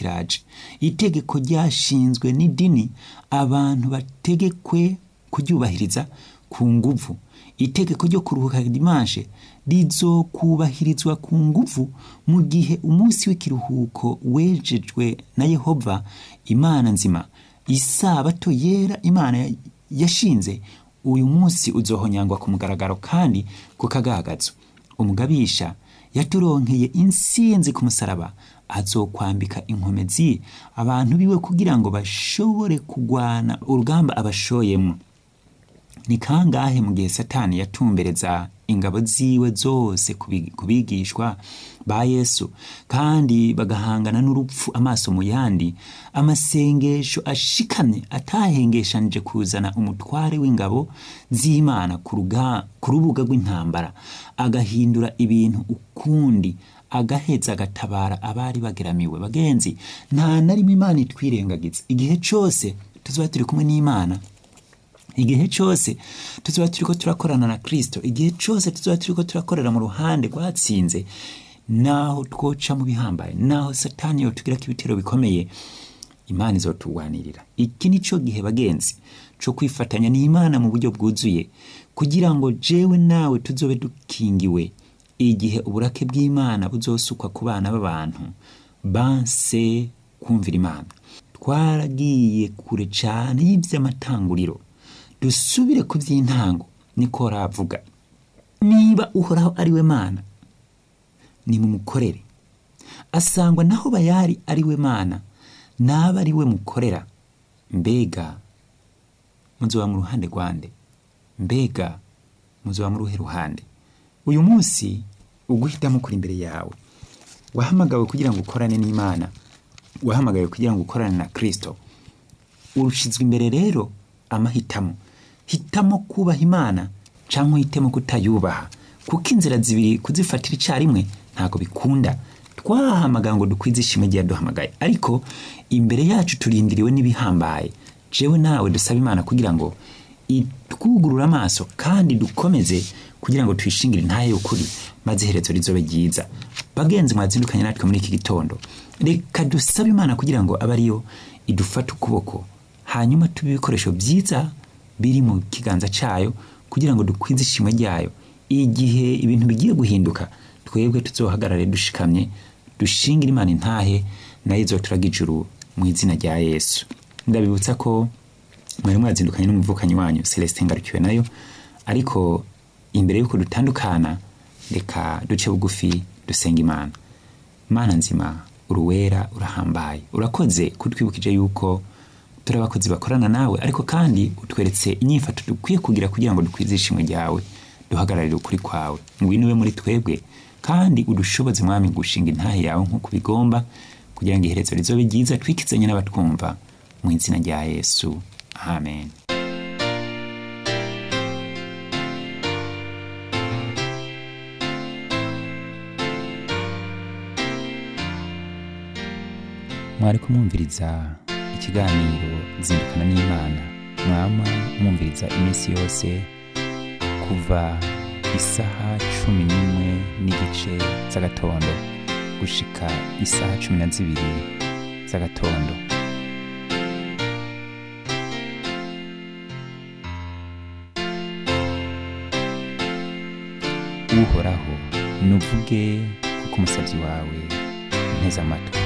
kiraje itegeko ryashinzwe n'idini abantu bategekwe kuryubahiriza ku nguvu itegeko ryo kuruhuka dimanshe rizokubahirizwa ku nguvu mu gihe umunsi w'ikiruhuko wejejwe na yehova imana nzima isabato yera imana yashinze uyu munsi uzohonyangwa ku mugaragaro kandi ku kagagazo umugabisha yaturonkeye insinzi ku musaraba azokwambika inkomezi abantu biwe kugira ngo bashobore kugwana urugamba abashoyemo ni kangahe mu gihe satani yatumbereza ingabo ziwe zose ku bigishwa ba yesu kandi bagahangana n'urupfu amaso mu yandi amasengesho ashikamye atahengeshanije kuzana umutware w'ingabo z'imana ku rubuga rw'intambara agahindura ibintu ukundi agaheza agatabara abari bageramiwe bagenzi nta na rimwe imana itwirengagiza igihe cyose tuzaba turi kumwe n'imana igihe cyose tuzaba turi ko turakorana na kirisito igihe cyose tuzaba turi ko turakorera mu ruhande rwatsinze naho twoca mu bihambaye naho satani yotugira ko ibitero bikomeye imana izoturwanirira iki ni cyo gihe bagenzi cyo kwifatanya n'imana mu buryo bwuzuye kugira ngo jewe nawe tuzobe dukingiwe igihe uburake bw'imana buzosukwa ku bana b'abantu banse kumvira imana twaragiye kure cyane y'iby'amatanguriro dusubire ku by'intango niko ravuga niba uhoraho ari we mana ni mu mukorere asangwa naho bayari ari we mana naba ari we mukorera mbega muzoba mu ruhande rwande mbega muzoba mu ruhe ruhande uyu munsi uguhitamo kuri imbere yawe wahamagawe kugira ngo ukorane n'imana wahamagawe kugira ngo ukorane na kirisito urushizwe imbere rero amahitamo hitamo kubaha imana cyangwa uhitemo kutayubaha kuko inzira zibiri kuzifatira icyarimwe ntabwo bikunda twahamagaye ngo dukwize ishimwe igihe duhamagaye ariko imbere yacu turindiriwe n'ibihambaye jewe nawe dusaba imana kugira ngo itwugurure amaso kandi dukomeze kugira ngo tuyishingire intahe y'ukuri maze iherezo rizobe ryiza bagenzi mwazindukanye natwe muri iki gitondo reka dusabe imana kugira ngo abe ariyo idufate ukuboko hanyuma tube ibikoresho byiza biri mu kiganza cyayo kugira ngo dukwize ishimwe ryayo igihe ibintu bigiye guhinduka twebwe tuzohagarare dushikamye dushingire imana intahe nayo izoturaga ijuru mu izina rya yesu ndabibutsa ko mwari mwazindukanye n'umuvukanyi wanyu celestin ngarukiwe nayo ariko imbere y'uko dutandukana reka duce bugufi dusenga imana mana nzima uruwera urahambaye urakoze kutwibukije yuko turi abakozi bakorana nawe ariko kandi utweretse inyifato dukwiye kugira kugira ngo dukwize ishimwe ryawe duhagararire ukuri kwawe ngwino ube muri twebwe kandi udushoboze mwami gushinga intahe yawe nk'uko bigomba kugira ngo iherezo rizobe ryiza twikizanye n'abatwumva mu izina rya yesu amen mwari kumwumviriza ikiganiro zindukana n'imana mwama mwumviriza iminsi yose kuva isaha cumi n'imwe n'igice z'agatondo gushika isaha cumi na zibiri z'agatondo uhoraho nuvuge kuko umusabyi wawe nteze amatwi